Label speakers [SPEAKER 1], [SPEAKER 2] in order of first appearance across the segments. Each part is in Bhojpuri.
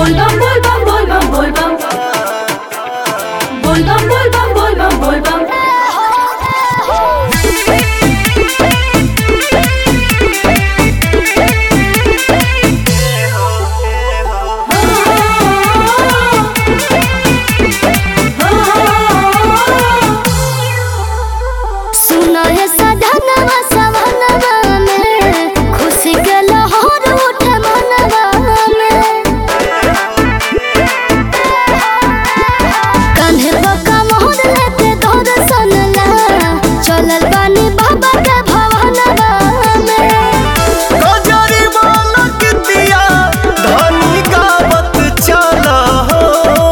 [SPEAKER 1] Volvam, volvam, volvam, volvam. Volvam, volvam, volvam, volvam.
[SPEAKER 2] सुनो हे सधनवा सवनवा में खुशी के लहर उठे मनवा में कान्हे बका मोहर लेते दर्शन ला चलल बानी बाबा के भवनवा में
[SPEAKER 3] गजरी बालक दिया धनी गावत चला हो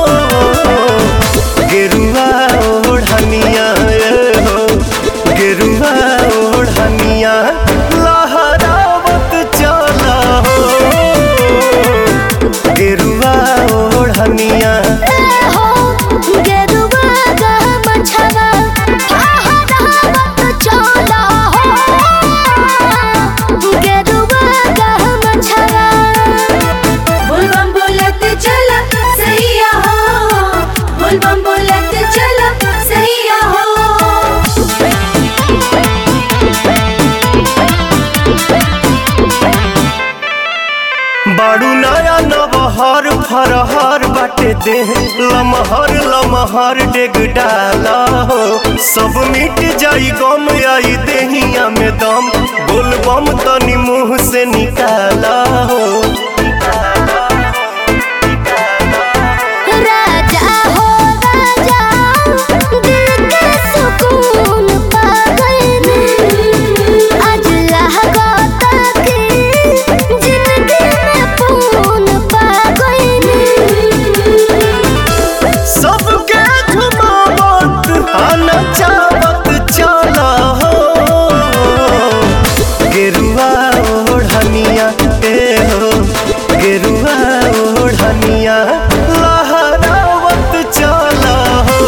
[SPEAKER 3] गेरुआ ओढ़निया ए हो गेरुआ ओढ़निया लहरावत चला हो गेरुआ ओढ़निया
[SPEAKER 2] ए हो गेरुआ गा मछवा फहरावत चला हो गेरुआ गा मछवा
[SPEAKER 1] Volvam बोलत चला सैया हो Volvam बोलत चला सैया हो
[SPEAKER 3] बाड़ू नया नबहर फरहर बाटे दे लमहर लमहर डेग डाला हो सब मिट जाई गम आई देहिया में दम बोलबम तनी मुंह से निकाला हो
[SPEAKER 2] राजा हो राजा दिल के सुकून पा गए आज लागता कि जिंदगी में पून पा गए
[SPEAKER 3] सबके झुमावत आना चावत चला हो गेरुआ ओढ़निया ए हो गेरुआ ओढ़निया लहरावत चला हो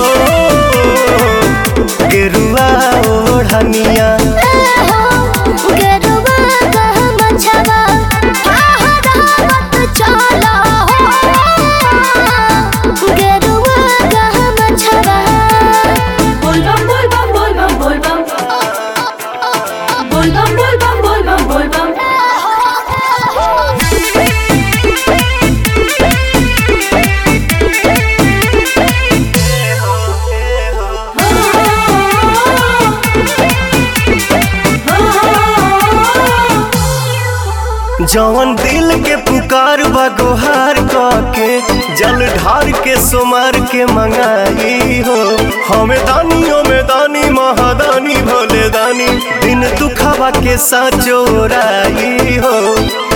[SPEAKER 3] गेरुआ ओढ़निया
[SPEAKER 2] गेरुआ का मछवा फहरावत चला हो गेरुआ का मछवा
[SPEAKER 1] Volvam, volvam, volvam, volvam. Volvam, volvam, volvam, volvam.
[SPEAKER 3] जवन दिल के पुकार बा गोहार के जल ढार के सुमार के मंगाई हो हमें दानी हमें दानी महादानी भोले दानी दिन दुखावा के साचोराई हो